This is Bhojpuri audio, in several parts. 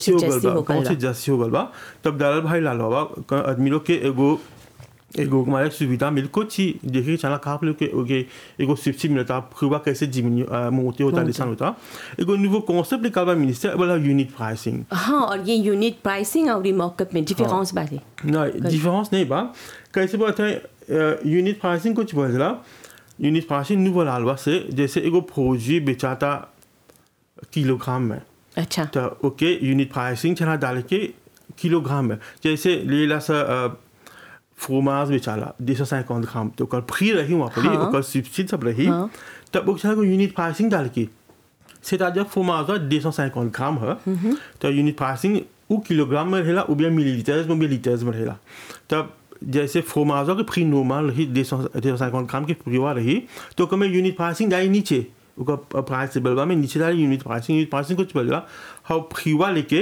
हो गल जैसी बा हो कौन गल से जैसी हो गल बा तब दालाल भाई लाल बाबा क- आदमी लोग के एगो एगो हमारे सुविधा मिल कुछ ही देखे चला का आप लोग के ओके एगो शिक्षी मिलता खुबा कैसे जीवन मोती होता लिसान होता एगो निवो कॉन्सेप्ट निकाल बा मिनिस्टर बोला यूनिट प्राइसिंग हाँ और ये यूनिट प्राइसिंग और ये मॉकअप में डिफरेंस बारे नहीं डिफरेंस नहीं बा कैसे बात है यूनिट प्राइसिंग कुछ बदला यूनिट प्राइसिंग न्यू लालवा से जैसे एगो फौजी बेचाता किलोग्राम में अच्छा तो ओके यूनिट प्राइसिंग चला डाल के किलोग्राम में जैसे लेला सा फ्रोमाज बेचाला दो सौ सैंतालीस ग्राम तो ओकर फ्री रही वहाँ पर हाँ। ओकर सब्सिडी सब रही हाँ। तब वो चला यूनिट प्राइसिंग डाल के c'est-à-dire फ्रोमाज दो सौ सैंतालीस ग्राम है तो यूनिट प्राइसिंग वो किलोग्राम में रहेला वो भी मिलीलीटर्स में भी लीटर्स में रहेला तब जैसे फ्रोमाजो के फ्री नॉर्मल रही दो सौ दो सौ सैंतालीस ग्राम की प्रीवा रही तो कमें यूनिट प्राइसिंग डाली नीचे ओकर प्राइस बलवा में नीचे डाली यूनिट प्राइसिंग यूनिट प्राइसिंग कुछ बदला हम फ्रीवा लेके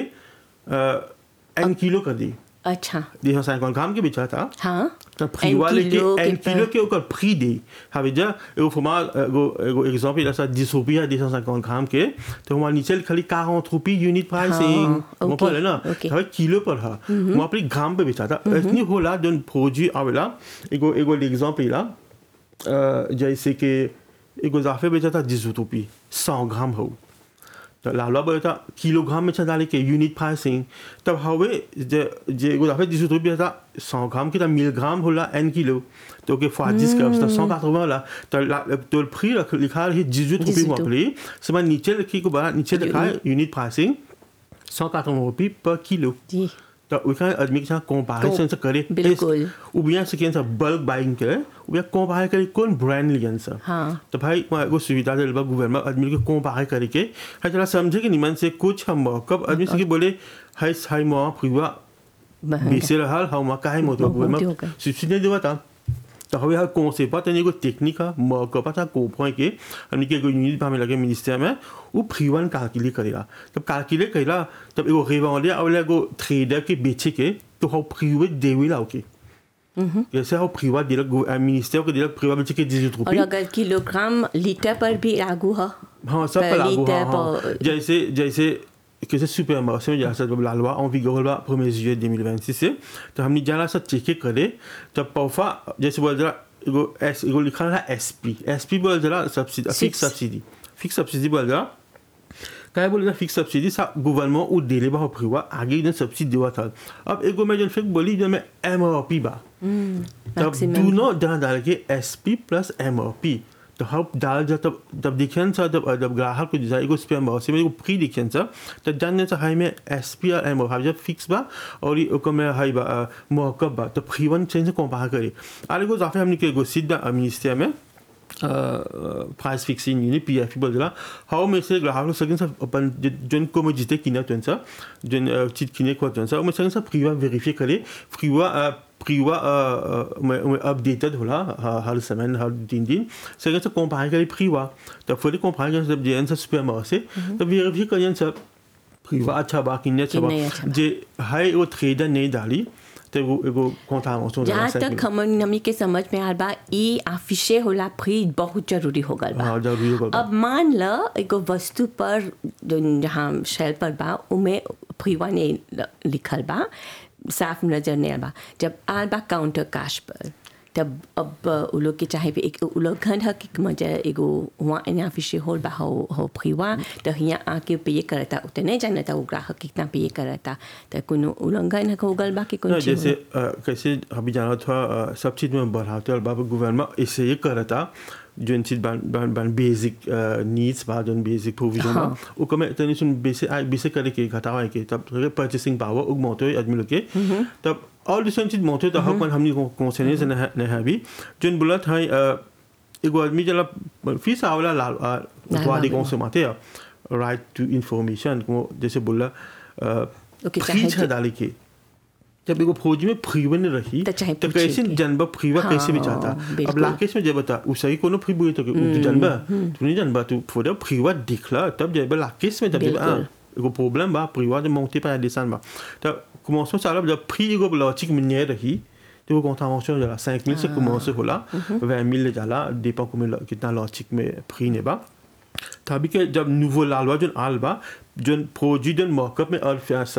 एन किलो कर दी अच्छा दो सौ सैंतालीस ग्राम के बेचा था हाँ तो फ्रीवा लेके किलो के एन किलो पर- के ओकर फ्री दे हवे जा एगो फॉर्मा एगो एगो एग्जांपल जैसा 10 रुपया 250 ग्राम के तो वहाँ नीचे खाली 40 रुपये यूनिट प्राइसिंग हाँ, वहाँ ओके, पर है ना ओके। हवे किलो पर है वहाँ पर ग्राम पे बेचा था इतनी होला जोन फौजी आवेला एगो एगो एग्जांपल ला अ, जैसे कि एगो जाफे बेचा था 10 रुपये 100 ग्राम हो तो लालवा बोले था किलोग्राम में डाले के यूनिट प्राइसिंग तब हवे जे जे एगो दफे जिस रुपया था सौ ग्राम की था मिलग्राम होला एन किलो तो के फाजिस का उसका सौ का होला तो ला- तो फ्री रख लिखा है जिजुत रुपये जिजुत। वहाँ पर समय नीचे लिखी को बड़ा नीचे लिखा है यूनिट प्राइसिंग सौ का रुपये पर किलो जी तो उसका आदमी के साथ कंपैरिजन से करे बिल्कुल। उबिया से केन सा बल्क बाइंग करे उबिया कंपेयर करे कौन ब्रांड लियन सा हाँ। तो भाई वहाँ एगो सुविधा दिल बा गवर्नमेंट आदमी के कंपेयर करे के है जरा समझे कि निमन से कुछ हम कब आदमी से के बोले हाय हाय मोआ फुवा महंगा। बेसे रहल हम वहाँ काहे मोतो बहुत होगा। गवर्नमेंट सब्सिडी देवा था तो हवे हर कौन से पता नहीं को टेक्निक है मौका पता को पॉइंट के हमने के एगो यूनिट में लगे मिनिस्टर में वो फ्रीवन कैलकुलेट करेला तब कैलकुलेट करेला तब एगो रेवांडिया और एगो ट्रेडर के बेचे के तो हम फ्रीवे देवेला ओके जैसे हम फ्रीवा दिलक मिनिस्टर को दिलक फ्रीवा बेचे के 18 और रुपये अगर किलोग्राम लीटर पर भी लागू है हाँ सब पर पर लागू लीटर हाँ, हाँ। पर- जैसे जैसे कैसे सुपर मार्ché में जैसा जब la loi en vigueur là 1er juillet 2026 से तो हमने जाना सब चेक करे तब पौफा जैसे बोल जरा एगो एस एगो लिखा है एसपी एसपी बोल जरा subsidy fix Fix. Subsidy fix subsidy बोल जरा क्या बोले जरा फिक्स सब्सिडी सा गवर्नमेंट वो डेले बा हुआ आगे जन सब्सिडी देवा था अब एगो मैं जन फिक बोली जन में एमआरपी बा तब maximum. डू नॉट जहाँ डाल के S P plus M R P तो हम डाल जा तब तब दिखेन सा जब जब ग्राहक को जाए एगो स्पैम बहुत से मेरे को फ्री दिखेन सा तब जानने से हाई में एस पी और एम आर जब फिक्स बा और ये ओको में हाई बा मौकब बा तो फ्री वन चेंज से कंपेयर करे और एगो जाफे हमने के एगो सीधा मिनिस्टर में price fixing unit P F बोल जरा हाउ में से ग्राहक लोग सकें सब अपन जन को में जीते किना तो सा जन चीज किने को तो सा मैं सकें सब फ्रीवा वेरीफाई करे फ्रीवा फ्रीवा में अपडेटेड होला हर- हर समय हर तीन दिन सकें सब कंपेयर करे फ्रीवा तो फिर कंपेयर करे सब जेन से सुपर मार्केट से तो वेरीफाई करें सब फ्रीवा अच्छा बा किन्ने अच्छा किन्ने अच्छा बा बा। जे हाई वो ट्रेडर नहीं डाली तो एगो एगो कॉन्ट्रावेंशन जहाँ तक हमन नमी के समझ में आल बा ई आफिशे होला फ्री बहुत जरूरी हो गल बा हाँ जरूरी हो गल बा। अब मान ल एगो वस्तु पर जोन जहाँ शेल पर बा उमे फ्रीवा ने ल- लिखल बा साफ नजर नहीं आल बा जब आल बा काउंटर कैश पर तब अब उ लोग के चाहे भी एक उ लोग घन हक एक मजा एगो हुआ एने आफिशे होल बा हो हो फ्रीवा तो हियाँ आके पे करता उतने नहीं जानता वो ग्राहक कितना पे करता तो कोनो उल्लंघन हो गल बा कि ना, कोनो जैसे अ, कैसे अभी जाना था अ, सब चीज़ में बढ़ाते और बाबा गवर्नमेंट इससे ये कर रहा था जो इन चीज बन बन बन बेसिक नीड्स बा जो बेसिक प्रोविजन बा हाँ। वो कमे तनी सुन बेसिक आई बेसिक करे के घटावा के तब परचेसिंग पावर उग मोतो आदमी लोग के तब और दूसरी चीज मोतो तो हक हमनी को कौन से नहीं नहीं नहीं है भी जो बुला था एगो आदमी जला फीस आवला लाल लाल वादी बाबू। कौन से माते राइट टू इंफॉर्मेशन जैसे बोला ओके, फ्री चाहे छा कि- डाली के जब एगो फौजी में फ्रीवे नहीं रही तो चाहे तो पूछे कैसे कि- जनबा फ्रीवा हाँ, कैसे भी चाहता अब बिल्कुल। लाकेश में जब बता उसही कोनो फ्री बुई तो के तू जनबा तू नहीं जनबा तू फोड़ा फ्रीवा दिखला तब जब लाकेश में जब जब बिल्कुल। एगो प्रॉब्लम बा फ्रीवा जब मोंटे पर दिसान बा तो commence चालू जब फ्री एगो लॉजिक में नहीं रही तो वो contravention जाला 5000 से commence होला 20000 ले जाला dépend combien कितना लॉजिक में फ्री ने बा तभी के जब नुवो लालवा जोन आल बा जोन फौजी जोन मॉकअप में और